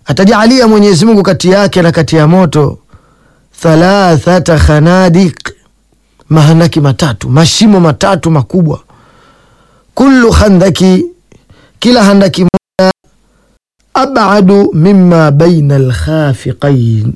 atajalia Mwenyezi Mungu kati yake na kati ya moto thalathata khanadiq, mahandaki matatu, mashimo matatu makubwa. Kullu khandaki, kila handaki moja, abadu mimma baina alkhafiqain,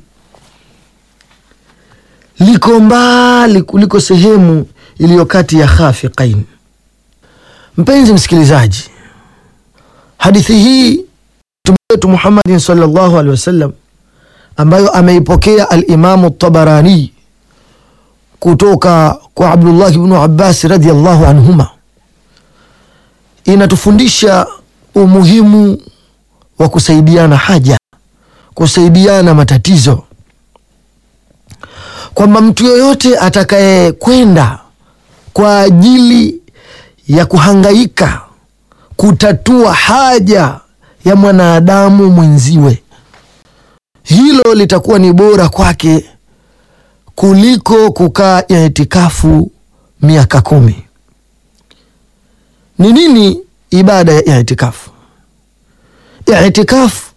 liko mbali kuliko sehemu iliyo kati ya khafiqain. Mpenzi msikilizaji, hadithi hii Mtume wetu Muhammadin sallallahu alaihi wasallam ambayo ameipokea Alimamu Tabarani kutoka kwa Abdullah ibnu Abbas radhiallahu anhuma, inatufundisha umuhimu wa kusaidiana haja, kusaidiana matatizo, kwamba mtu yoyote atakayekwenda kwa ajili ya kuhangaika kutatua haja ya mwanadamu mwenziwe, hilo litakuwa ni bora kwake kuliko kukaa itikafu miaka kumi. Ni nini ibada ya itikafu? Itikafu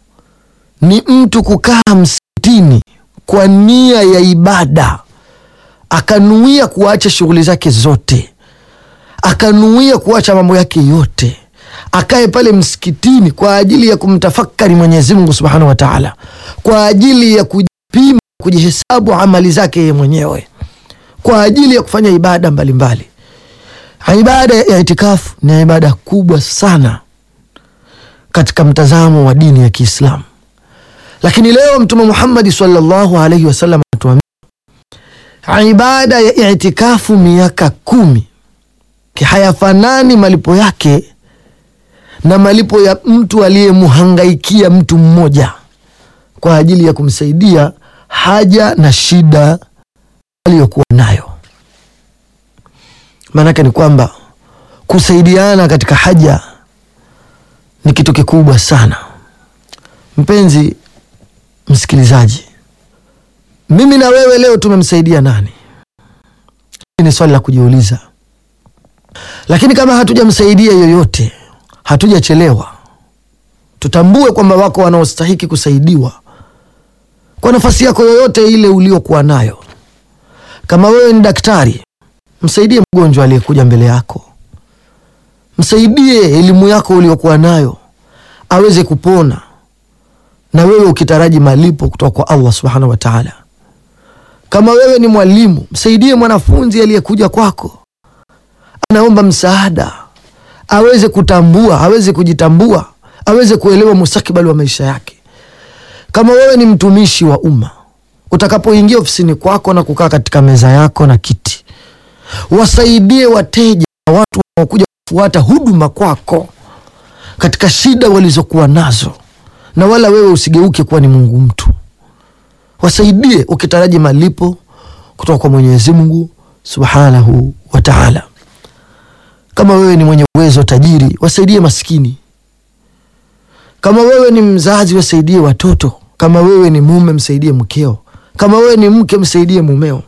ni mtu kukaa msikitini kwa nia ya ibada, akanuia kuacha shughuli zake zote, akanuia kuacha mambo yake yote akae pale msikitini kwa ajili ya kumtafakari Mwenyezi Mungu Subhanahu wa Ta'ala, kwa ajili ya kujipima, kujihesabu amali zake yeye mwenyewe, kwa ajili ya kufanya ibada mbalimbali mbali. Ibada ya itikafu ni ibada kubwa sana katika mtazamo wa dini ya Kiislamu, lakini leo Mtume Muhammad sallallahu alaihi wasallam anatuambia ibada ya itikafu miaka kumi hayafanani malipo yake na malipo ya mtu aliyemhangaikia mtu mmoja kwa ajili ya kumsaidia haja na shida aliyokuwa nayo. Maanake ni kwamba kusaidiana katika haja ni kitu kikubwa sana. Mpenzi msikilizaji, mimi na wewe leo tumemsaidia nani? Ni swali la kujiuliza, lakini kama hatujamsaidia yoyote hatujachelewa. Tutambue kwamba wako wanaostahiki kusaidiwa kwa nafasi yako yoyote ile uliokuwa nayo. Kama wewe ni daktari, msaidie mgonjwa aliyekuja mbele yako, msaidie elimu yako uliokuwa nayo aweze kupona, na wewe ukitaraji malipo kutoka kwa Allah subhanahu wa taala. Kama wewe ni mwalimu, msaidie mwanafunzi aliyekuja kwako, anaomba msaada aweze kutambua, aweze kujitambua, aweze kuelewa mustakabali wa maisha yake. Kama wewe ni mtumishi wa umma, utakapoingia ofisini kwako na kukaa katika meza yako na kiti, wasaidie wateja na watu wanaokuja kufuata huduma kwako katika shida walizokuwa nazo, na wala wewe usigeuke kuwa ni Mungu mtu. Wasaidie ukitaraji malipo kutoka kwa Mwenyezi Mungu subhanahu wa taala. Kama wewe ni mwenye uwezo tajiri, wasaidie maskini. Kama wewe ni mzazi, wasaidie watoto. Kama wewe ni mume, msaidie mkeo. Kama wewe ni mke, msaidie mumeo.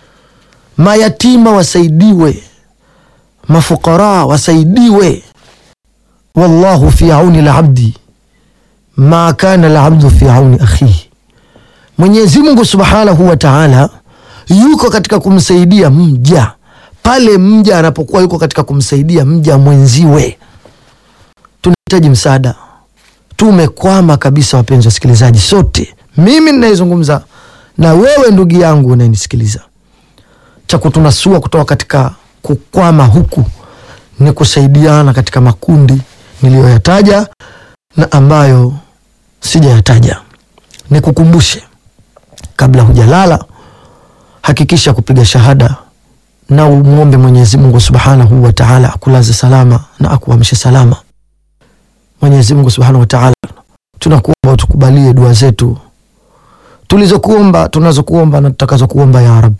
Mayatima wasaidiwe, mafukara wasaidiwe. Wallahu fi auni labdi ma kana labdu fi auni akhihi, Mwenyezi Mungu subhanahu wa taala yuko katika kumsaidia mja pale mja anapokuwa yuko katika kumsaidia mja mwenziwe. Tunahitaji msaada, tumekwama kabisa, wapenzi wasikilizaji, sote, mimi ninayezungumza na wewe ndugu yangu unayenisikiliza. Cha kutunasua kutoka katika kukwama huku ni kusaidiana katika makundi niliyoyataja na ambayo sijayataja. Nikukumbushe, kabla hujalala, hakikisha kupiga shahada na umwombe Mwenyezi Mungu Subhanahu wa Ta'ala akulaze salama na akuamshe salama. Mwenyezi Mungu Subhanahu wa Ta'ala, tunakuomba utukubalie dua zetu tulizokuomba, tunazokuomba na tutakazokuomba ya Rabbi.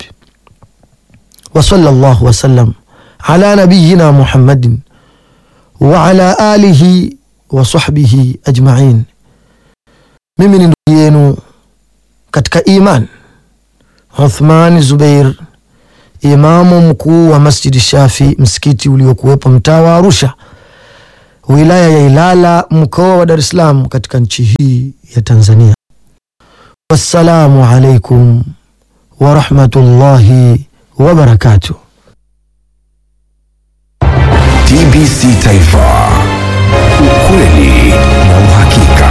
Wa sallallahu wasallam ala nabiyina Muhammadin wa ala alihi wa sahbihi ajma'in. Mimi ni ndugu yenu katika iman Uthman Zubair imamu mkuu wa Masjidi Shafi, msikiti uliokuwepo mtaa wa Arusha. wilaya ya Ilala, mkoa wa Dar es Salaam, katika nchi hii ya Tanzania. Wassalamu alaikum warahmatullahi wabarakatuh. TBC Taifa, ukweli na uhakika.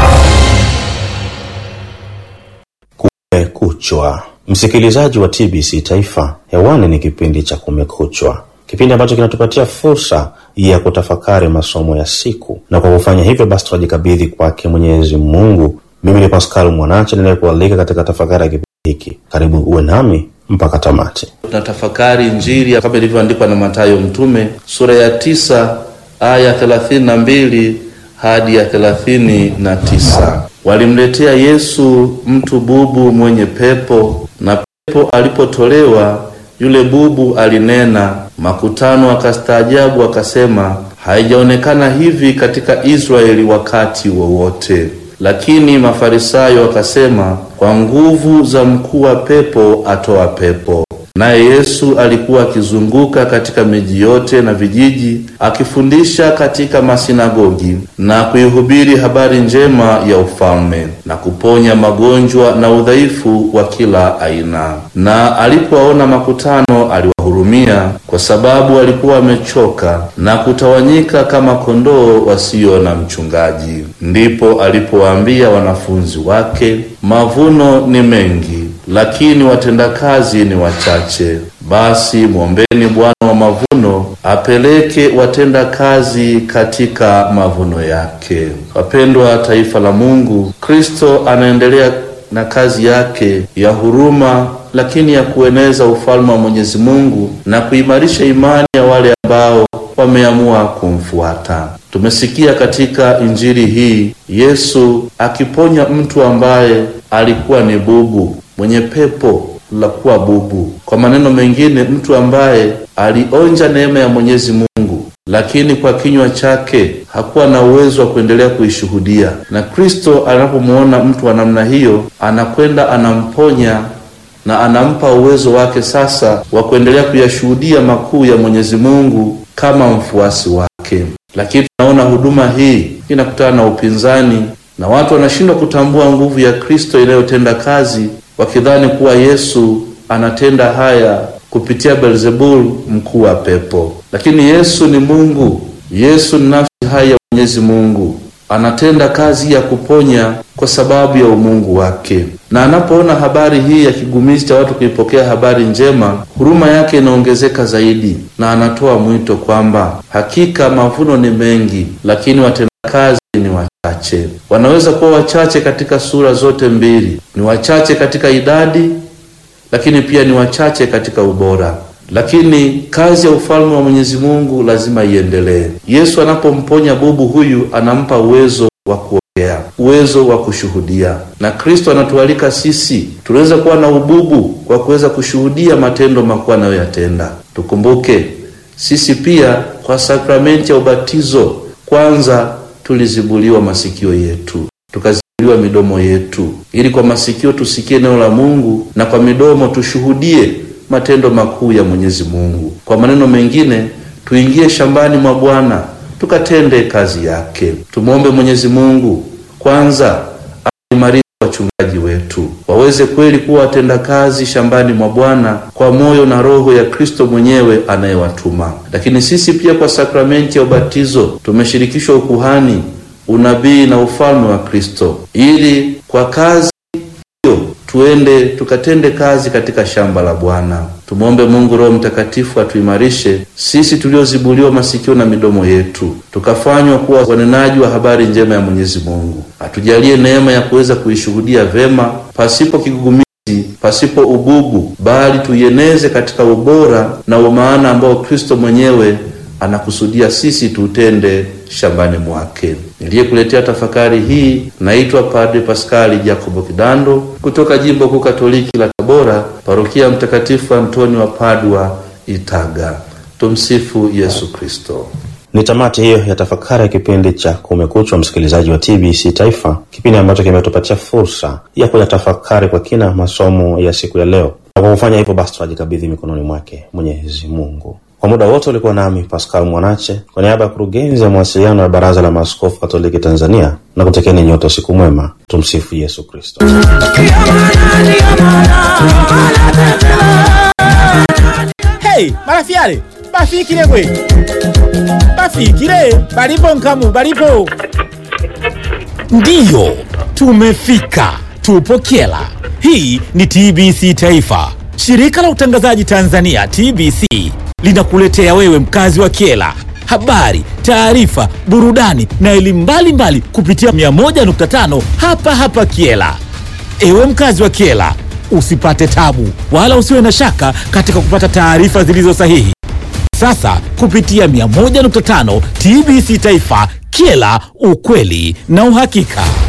Kumekuchwa, msikilizaji wa TBC Taifa, hewani ni kipindi cha Kumekuchwa, kipindi ambacho kinatupatia fursa ya kutafakari masomo ya siku, na kwa kufanya hivyo basi tunajikabidhi kwake Mwenyezi Mungu. Mimi ni Pascal Mwanache ninayekualika katika tafakari ya kipindi hiki. Karibu uwe nami mpaka tamati. Tunatafakari Injili kama ilivyoandikwa na Mathayo Mtume sura ya tisa aya thelathini na mbili hadi ya thelathini na tisa. Walimletea Yesu mtu bubu mwenye pepo, na pepo alipotolewa yule bubu alinena. Makutano akastaajabu, akasema, haijaonekana hivi katika Israeli wakati wowote. Lakini Mafarisayo wakasema, kwa nguvu za mkuu wa pepo atoa pepo. Naye Yesu alikuwa akizunguka katika miji yote na vijiji, akifundisha katika masinagogi na kuihubiri habari njema ya ufalme na kuponya magonjwa na udhaifu wa kila aina. Na alipowaona makutano, aliwahurumia kwa sababu walikuwa wamechoka na kutawanyika kama kondoo wasio na mchungaji. Ndipo alipowaambia wanafunzi wake, mavuno ni mengi lakini watendakazi ni wachache. Basi mwombeni Bwana wa mavuno apeleke watendakazi katika mavuno yake. Wapendwa taifa la Mungu, Kristo anaendelea na kazi yake ya huruma, lakini ya kueneza ufalme wa Mwenyezi Mungu na kuimarisha imani ya wale ambao wameamua kumfuata. Tumesikia katika injili hii Yesu akiponya mtu ambaye alikuwa ni bubu mwenye pepo la kuwa bubu. Kwa maneno mengine, mtu ambaye alionja neema ya Mwenyezi Mungu, lakini kwa kinywa chake hakuwa na uwezo wa kuendelea kuishuhudia. Na Kristo anapomwona mtu wa namna hiyo, anakwenda anamponya na anampa uwezo wake sasa wa kuendelea kuyashuhudia makuu ya Mwenyezi Mungu kama mfuasi wake. Lakini tunaona huduma hii inakutana na upinzani na watu wanashindwa kutambua nguvu ya Kristo inayotenda kazi wakidhani kuwa Yesu anatenda haya kupitia Beelzebul, mkuu wa pepo. Lakini Yesu ni Mungu, Yesu ni nafsi hai ya Mwenyezi Mungu, anatenda kazi ya kuponya kwa sababu ya umungu wake. Na anapoona habari hii ya kigumizi cha watu kuipokea habari njema, huruma yake inaongezeka zaidi, na anatoa mwito kwamba hakika mavuno ni mengi, lakini watendakazi ni wachache. Wanaweza kuwa wachache katika sura zote mbili, ni wachache katika idadi, lakini pia ni wachache katika ubora. Lakini kazi ya ufalme wa Mwenyezi Mungu lazima iendelee. Yesu anapomponya bubu huyu, anampa uwezo wa kuongea, uwezo wa kushuhudia, na Kristo anatualika sisi tunaweza kuwa na ububu kwa kuweza kushuhudia matendo makuu anayoyatenda. Tukumbuke sisi pia kwa sakramenti ya ubatizo kwanza tulizibuliwa masikio yetu, tukazibuliwa midomo yetu, ili kwa masikio tusikie neno la Mungu na kwa midomo tushuhudie matendo makuu ya Mwenyezi Mungu. Kwa maneno mengine, tuingie shambani mwa Bwana tukatende kazi yake. Tumwombe Mwenyezi Mungu kwanza aimarishe wachungaji wetu waweze kweli kuwa watendakazi shambani mwa Bwana kwa moyo na roho ya Kristo mwenyewe anayewatuma. Lakini sisi pia kwa sakramenti ya ubatizo tumeshirikishwa ukuhani, unabii na ufalme wa Kristo, ili kwa kazi hiyo tuende tukatende kazi katika shamba la Bwana. Tumwombe Mungu Roho Mtakatifu atuimarishe sisi tuliozibuliwa masikio na midomo yetu, tukafanywa kuwa wanenaji wa habari njema ya Mwenyezi Mungu. Atujalie neema ya kuweza kuishuhudia vema pasipo kigugumizi, pasipo ububu, bali tuieneze katika ubora na umaana ambao Kristo mwenyewe anakusudia sisi tutende shambani mwake. Niliyekuletea tafakari hii naitwa Padre Paskali Jacobo Kidando kutoka Jimbo Kuu Katoliki la Tabora, Parokia ya Mtakatifu Antoni wa Padua, Itaga. Tumsifu Yesu Kristo. Ni tamati hiyo ya tafakari ya kipindi cha Kumekuchwa, msikilizaji wa TBC Taifa, kipindi ambacho kimetupatia fursa ya kuyatafakari kwa kina masomo ya siku ya leo, na kwa kufanya hivyo basi tunajikabidhi mikononi mwake Mwenyezi Mungu. Kwa muda wote ulikuwa nami Pascal Mwanache kwa niaba ya kurugenzi ya mawasiliano ya Baraza la Maaskofu Katoliki Tanzania na kutekeni nyote usiku mwema. Tumsifu Yesu Kristo. Hey, marafiale bafikile gwe bafikile balipo nkamu balipo ndiyo tumefika tupo kyela hii ni tbc taifa shirika la utangazaji tanzania tbc linakuletea wewe mkazi wa kyela habari taarifa burudani na elimu mbalimbali kupitia 101.5 hapa hapa kyela Ewe mkazi wa Kiela, usipate tabu wala usiwe na shaka katika kupata taarifa zilizo sahihi. Sasa kupitia 101.5 TBC Taifa, Kiela, ukweli na uhakika.